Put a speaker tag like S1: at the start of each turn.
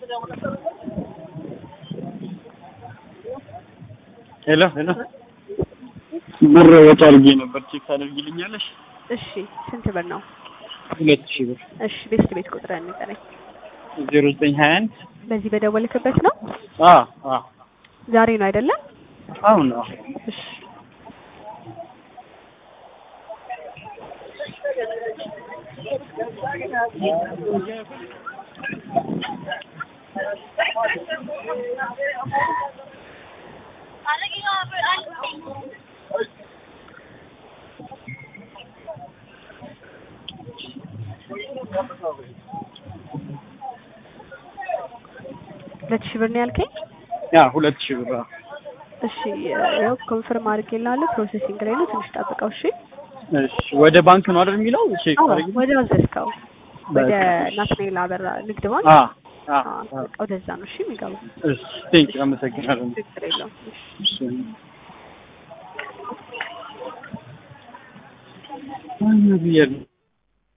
S1: ሄሎ ሄሎ ብር ወጪ አድርጌ ነበር ቼክ ታደርጊልኛለሽ?
S2: እሺ ስንት ብር ነው?
S1: ሁለት ሺህ ብር
S2: እሺ ቤት ቤት ቁጥር ንገረኝ።
S1: ዜሮ ዘጠኝ ሀያ አንድ
S2: በዚህ በደወልክበት ነው?
S1: አ አ
S2: ዛሬ ነው አይደለም?
S1: አሁን ነው
S2: እሺ ሁለት ሺህ ብር ነው ያልከኝ?
S1: ያ ሁለት ሺህ ብር አዎ።
S2: እሺ ያው ኮንፈርም አድርጌልሃለሁ። ፕሮሴሲንግ ላይ ነው። ትንሽ ጠብቀው። እሺ
S1: እሺ ወደ ባንክ ነው አይደል የሚለው ቼክ
S2: አዎ፣
S1: ታደርጊ
S2: ወደ አዘዝከው ወደ
S1: በቃ።
S2: ናትናኤል አበራ ንግድ ባንክ
S1: አ አ
S2: አዎ፣
S1: አ
S2: በቃ ወደዛ ነው። እሺ የሚገባው
S1: እሺ ቴንክ አመሰግናለሁ።
S2: ችግር የለውም። እሺ
S1: እሺ አይ ብዬሽ ነው